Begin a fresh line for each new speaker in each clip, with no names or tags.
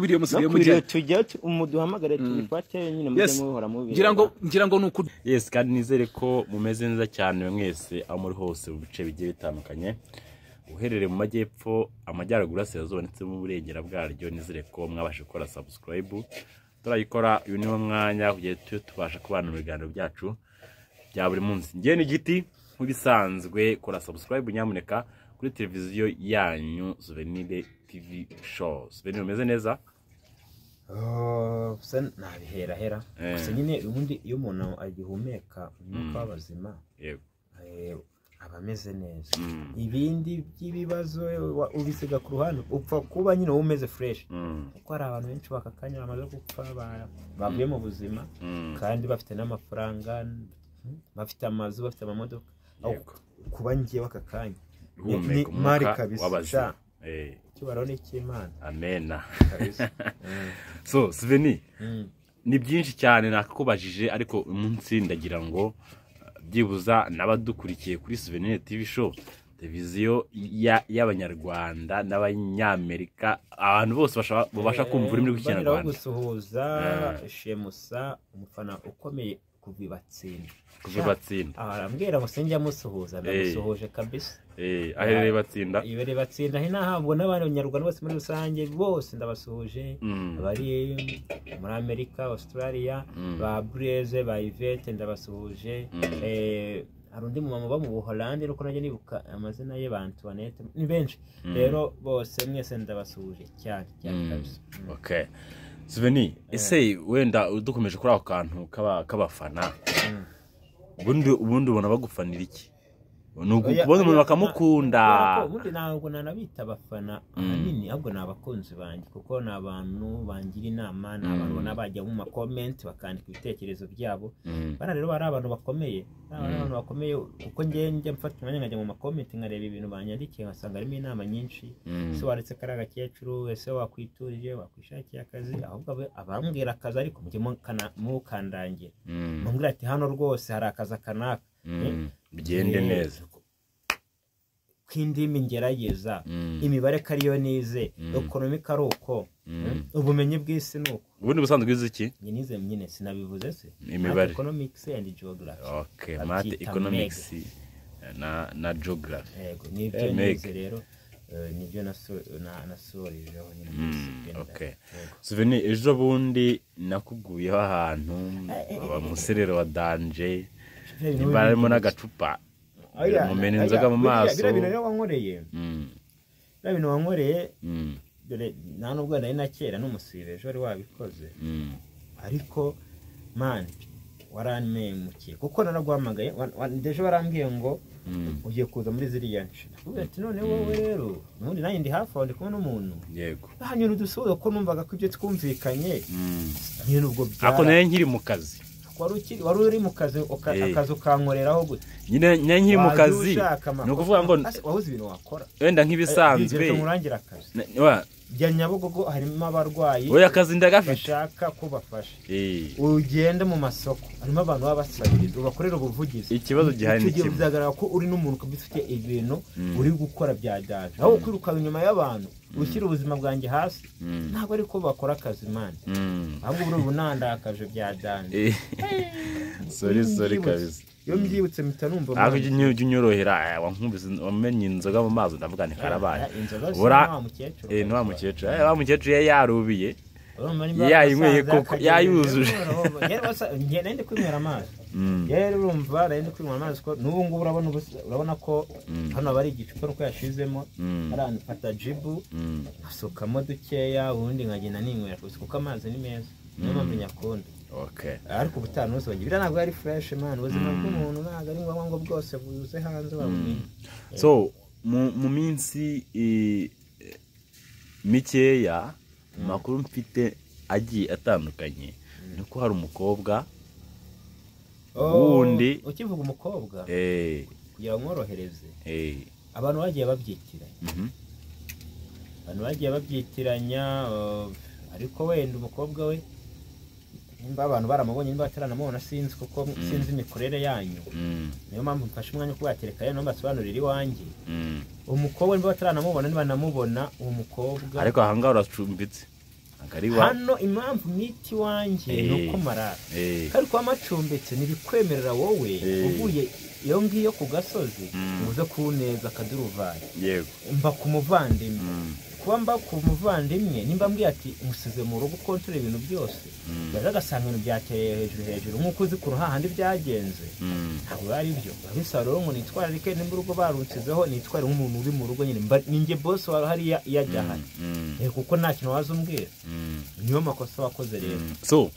biriyo musigaye
Dukwiriye
mujyana
tujya umuduhamagare tubifate nyine mujye
Yes.
muhora mubibona
ngira ngo ngira ngo ni ukuri
yesi kandi nizere ko mumeze neza cyane mwese aho muri hose mu bice bigiye bitandukanye uherereye mu majyepfo amajyaruguru y'asirazuba ndetse mu burengera bwaryo nizere ko mwabasha gukora sabusikarayibu turayikora uyu niwo mwanya kugira tujye tubasha kubana mu biganiro byacu bya buri munsi njye ni igiti nk'ibisanzwe kora sabusikarayibu nyamuneka kuri televiziyo yanyu suvenire tivi showu suvenire umeze neza
Oh, gusa nabiherahera
Eh.
gusa nyine ubundi iyo umuntu agihumeka umwuka w'abazima
yego
eh, aba ameze neza
Mm.
ibindi by'ibibazo wa- ubisiga ku ruhande upfa kuba nyine wowe umeze fureshi
Mm,
kuko hari abantu benshi baka kanya bamaze gupfa ba- bavuye mu buzima
mm,
kandi bafite n'amafaranga bafite amazu bafite amamodoka Aho
yego
kuba ngewe aka kanya
Guhumeka
ni
umwuka
mari kabisa,
w'abazima.
sha.
Eh,
ikibaro ni icy'imana
amena
kabisa Mm,
so siveni
mm.
ni byinshi cyane nakubajije ariko uyu munsi ndagira ngo uh, byibuza n'abadukurikiye kuri souvenir tv show televiziyo ya- y'abanyarwanda n'abanyamerika abantu bose basha- babasha kumva ururimi
Baniraho
rw'ikinyarwanda
gusuhuza
Eh.
shemusa umufana ukomeye kuva ibatsinda
kuva i batsinda
aha arambwira ngo sinjya musuhuza ndamusuhuje kabisa
Eh, aherereye batsinda
ibereye batsinda he nahabwa n'abandi banyarwanda bose muri rusange bose ndabasuhuje
Mm.
abari muri amerika australia
Mm.
ba bureze ba ivete ndabasuhuje Eh, hari undi mumama uba mu buholandi ariko najya nibuka amazina ye ba antoinette ni benshi rero bose mwese ndabasuhuje cyane cyane kabisa Mm.
okay siveni ese wenda dukomeje kuri ako kantu k'aba- k'abafana
Mm.
ubundi ubundi ubona bagufanira iki ni
Oya,
ukubona umuntu
oya,
bakamukunda
na- kubera ko ubundi ntabwo nanabita abafana ahanini ahubwo ni abakunzi banjye kuko ni abantu bangira inama ni abantu ubona bajya mu makomenti bakandika ibitekerezo byabo
Mm,
bana rero bari abantu bakomeye Bariya bari abantu bakomeye kuko njye njya mfata umwanya nkajya mu makomenti nkareba ibintu banyandikiye nkasanga harimo inama nyinshi
Mm.
ese waretse kari agakecuru ese wakwiturije wakwishakira akazi ahubwo abe- abambwira akazi ariko mujye mukana- mukandangira
mm,
mumbwira ati hano rwose hari akazi aka n'aka
mm. bigende
Eh,
neza
k'indimi ngerageza
Mm.
imibare ko ariyo nize ekonomika ari uko
Mm.
ubumenyi bw'isi ni uko
ubundi busanzwe wize iki
njye nize nyine sinabivuze se
Imibare.
Math, economics and geography
okay
Babyita
mate
mega.
economics na na geography
yego nibyo
Eh,
nize
meg.
rero eh, nibyo naso- na- nasorejeho nyine muri
Mm,
CPN.
okay
Yego.
suveni ejo bundi nakuguyeho ahantu aba muserero wa danje nimba harimo n'agacupa
Oya,
mumena
oya,
inzoga mu
biriya-
maso
biriya bintu rero wankoreye
Mm,
biriya bintu wankoreye
mm,
dore nta nubwo nari na kera n'umusibeje wari wabikoze
mm.
ariko mani waranmemukiye kuko naraguhamagaye wa- wa- ejo warambwiye ngo ugiye kuza muri ziriya nshira uvuga ati none wowe rero ubundi nanjye ndi hafi aho ndi kumwe n'umuntu
yego
hanyura udusuhuza kuko numvaga ko ibyo twumvikanye
Mm.
nyine ubwo byara
ako nari nkiri mu kazi
wari ukiri wari uri mu kazi uka-
Eh.
akazi ukankoreraho gute
nyine nyine nkiri mu
Wajya
kazi
ushaka amakuru.
ni ukuvuga ngo
Ase, wabuze ibintu wakora
wenda
Eh,
nk'ibisanzwe
bigeze murangire akazi
na- wa-
bya nyabugogo harimo abarwayi
oya akazi ndagafite
bashaka ko bafasha
Eh,
ugende mu masoko harimo abantu baba basabiriza ubakorera ubuvugizi
Ikibazo gihari ni
Icyo gihe
kimwe.
bizagaragara ko uri n'umuntu ukaba ufite ibintu uri gukora bya danje aho kwirukanka inyuma y'abantu ushyira ubuzima bwanjye hasi ntabwo ari ko bakora akazi mani
mm,
ahubwo buri ubu nandakaje bya danje
eh, sorry sorry
Mbyibutse.
kabisa
iyo mbyibutse mpita numva
ariko
mani.
ujya unyo- ujya unyorohera eh, wankumvise wamenye inzoga mu mazi ndavuga ni karabaye
Eh, inzoga zisa
bura
na wa mukecuru
eh, ni wa mukecuru Eh, wa mukecuru yari yarubiye
Urumva nimba
yayinyweye
abasaza
koko,
akagira
yayuzuje.
ibintu, rero basa- njye nari ndi kwinywera amazi
Mm.
rero urumva nari ndi kwinywera amazi ko n'ubu ngubu urabona ubusa- urabona ko hano aba ari igicupa nuko yashizemo
Mm.
arafata jibu
Mm,
nkasukamo dukeya ubundi nkagenda ninywera gusa kuko amazi ni meza niyo mpamvu nyakunda
okay
ariko ubutaha ntuzongere biriya ntabwo ari fureshi mani ubuzima bw'umuntu ntabwo ari ngombwa ngo bwose buze hanze wabumenye
so mu mu minsi eh, eh, mikeya mu makuru mfite agiye atandukanye ni ko hari umukobwa Ubundi.
Oh, ukivuga umukobwa
eh,
kugira ngo mworohereze
eh,
abantu bagiye babyitiranya
mhm,
abantu bagiye babyitiranya oh, ariko wenda umukobwa we nimba abantu baramubonye nimba bataranamubona sinzi kuko sinzi imikorere yanyu
mm,
niyo mpamvu mfashe umwanya wo kubatereka rero mbasobanurira iwanjye
mm.
umukobwa niba bataranamubona nibanamubona uwo mukobwa
ariko ahangaha uracumbitse akariwa
hano impamvu mwita iwanjye ni
Eh.
uko marara
eh,
kari kuba macumbitse ntibikwemerera wowe
Eh.
uvuye iyo ngiyo ku gasozi
Mm.
uze kuneza akaduruvayi
yego
mba ku muvandimwe
Mm,
kuba mba ku muvandimwe nimba mbwiye ati musize mu rugo ukontorera ibintu byose
mm,
yaza agasanga ibintu byakereye hejuru hejuru nk'uko uzi ku ruhahandi byagenze
mm,
ntabwo biba ari byo biba bisa rero ngo nitwararike nimba urugo barunsizeho nitware nk'umuntu uri mu rugo nyine mba- ninjye bosi wari uhari iyo- iyo ajya ahari
mm,
Eh, kuko nta kintu waza umbwira
mm,
niyo makosa wakoze rero
mm. so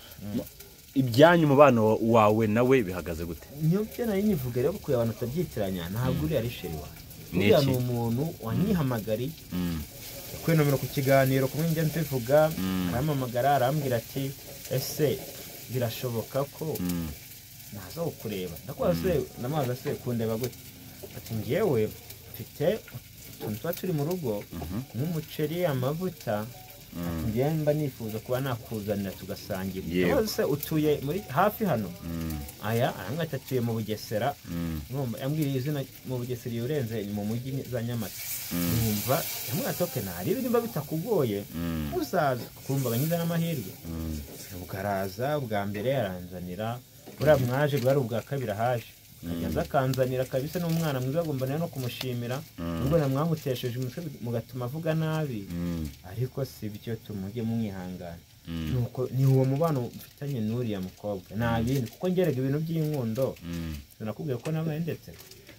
ibyanyu umubano wawe nawe bihagaze gute
niyo byo nari nyivuga rero kuko abantu utabyitiranya ntabwo uriya ari sheri wawe
Ni
uriya
iki?
ni umuntu wanyihamagariye
Mm,
kwinomera ku kiganiro kumwe njya mbivuga
Mm.
arampamagara arambwira ati ese birashoboka ko
mm,
naza kukureba ndakora se namazi ase kundeba gute ati ngewe mfite utuntu tuba turi mu rugo
mhm,
nk'umuceri amavuta
mm,
ngewe mba nifuza kuba nakuzanira tugasangira
Yego.
namazi se utuye muri hafi hano
mm,
aya arangati atuye mu bugesera
mm,
Numva yambwiriye izina mu bugesera iyo urenze ni mu mujyi za nyamata numva yamwatoke ntarebe nimba bitakugoye
mm,
uzaza kumva aganyiza n'amahirwe
mm.
bwaraza bwa mbere yaranzanira buriya mwaje bwari ubwa kabiri ahaje aza akanzanira kabisa n'umwana mwiza agomba nawe no kumushimira nubwo namwamutesheje umutwe mugatuma avuga nabi
Mm,
ariko si byo tumujye mwihangana
Mm.
nuko ni uwo mubano mfitanye n'uriya mukobwa nta bindi kuko ngerega ibintu by'inkundo
mm.
sinakubwiye ko nawe ndetse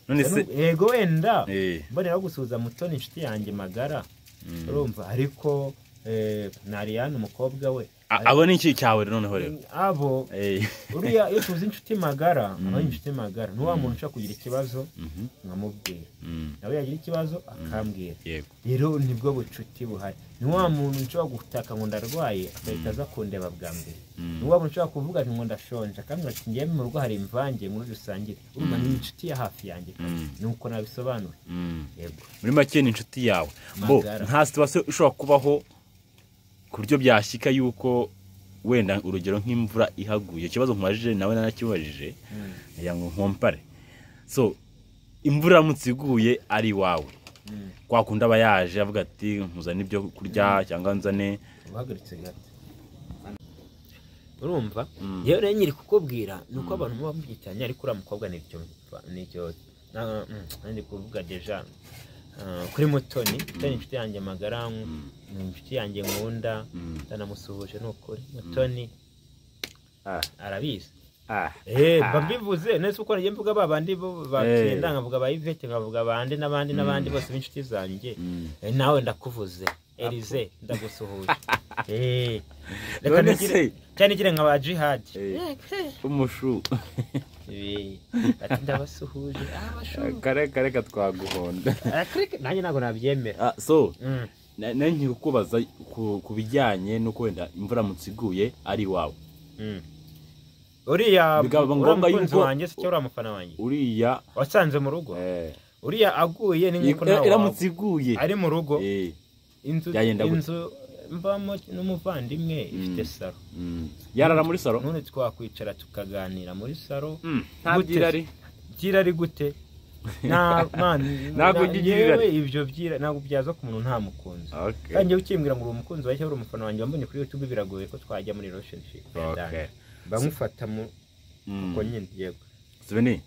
none se
yego wenda
eh,
mbonera gusuhuza mutoni inshuti yanjye magara
mm.
urumva ariko eh, Nariane umukobwa we
A- abo ni iki cyawe noneho rero
abo
Eh,
uriya iyo tuzi inshuti magara aba ari inshuti magara ni wa muntu ushaka kugira ikibazo
mhm,
nkamubwira
mm,
nawe yagira ikibazo akambwira
yego
rero nibwo bucuti buhari ni wa muntu nshobora gutaka ngo ndarwaye agahita aza kundeba bwa mbere
Mm.
ni wa muntu ushobora kuvuga ati ngo ndashonje akambwira ati ngewe mu rugo hari imvange muri dusangire urumva ni inshuti ya hafi yanjye
Mm.
nuko nabisobanura
Mm.
yego
muri make ni inshuti yawe bo
Magara.
nta situwasiyo ishobora kubaho ku buryo byashyika yuko wenda urugero nk'imvura ihaguye ikibazo nkubajije nawe nanakibajije ngira ngo nkompare so imvura iramutse iguye ari iwawe
Mm.
kwa kundi aba yaje avuga ati nkuzane ibyo kurya cyangwa nzane
uhagaritse gato urumva yewe rero nyiri kukubwira ni uko abantu baba byitiranya ariko uriya mukobwa ni icyo ni icyo na- mm, ndi kuvuga deja ah, kuri mutoni mutoni inshuti yanjye magara ni inshuti yanjye nkunda
Mm.
ndanamusuhuje ni ukuri mutoni
Ah,
arabizi
ah,
Eh,
ah.
mba mbivuze nese uko nagiye mvuga ba bandi bo bakenda nkavuga ba Yvette nkavuga abandi n'abandi n'abandi bose b'inshuti zanjye
Mm.
Eh, nawe ndakuvuze Elize ndagusuhuje Eh, reka
None
nigire-
se-
cyane nigire nka ba jihadi
Eh, umushu
Eh, ati ndabasuhuje Ah, bashu.
kare kare katwaguhonda
Ah, click. nanjye ntabwo nabyemera
Ah, so
Mm.
na- nari nkiri kukubaza ku- ku bijyanye n'uko wenda imvura iramutse iguye ari iwawe
Mm. uriya
Bikaba
uriya
ngombwa
mukunzi
yuko-
wanjye se uriya mufana wanjye
uriya
wasanze mu rugo
eh,
uriya aguye ni nk'uko
i-
nawe
iramutse
wawe.
iguye
ari mu rugo
Eh,
inzu
Byagenda gute?
inzu mbamo n'umuvandimwe ifite saro
mm. yarara muri saro
none twakwicara tukaganira muri saro
Mm, nta
Gute?
byirari
byira ari gute nta mani
Ntabwo
na-
ugirira.
yewe ibyo byira ntabwo byaza ku muntu nta mukunzi
Okay.
kandi njyewe ukimbwira ngo uri umukunzi wawe cyangwa uri umufana wanjye wambonye kuri youtube biragoye ko twajya muri relationship
Okay.
bamufata mu
Mm.
uko nyine yego
Sibeni?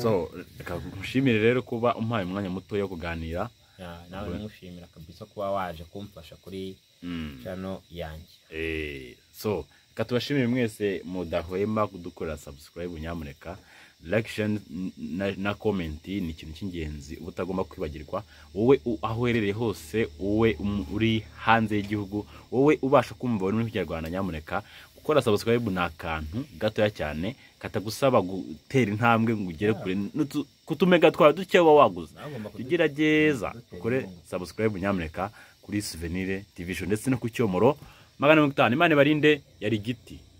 so reka nkushimire rero kuba umpaye umwanya muto wo kuganira
Ya, nawe namushimira kabisa kuba waje kumfasha kuri
Mm.
channel yanjye
Eh, so reka tubashimire mwese mudahwema kudukorera subscribe nyamuneka reaction na, na comment ni ikintu cy'ingenzi uba utagomba kwibagirwa wowe u- aho uherereye hose wowe um- uri hanze y'Igihugu wowe ubasha kumva ururimi rw'ikinyarwanda nyamuneka gukora subscribe ni akantu gatoya cyane katagusaba gutera intambwe ngo ugere kure n'utu- kutumega twawe duke uba waguze
nawe ugomba kudu-
tugerageza
Dutera
ukore
inkunga.
subscribe nyamuneka kuri souvenir tv show ndetse no ku cyomoro magana mirongo itanu imana ibarinde yari igiti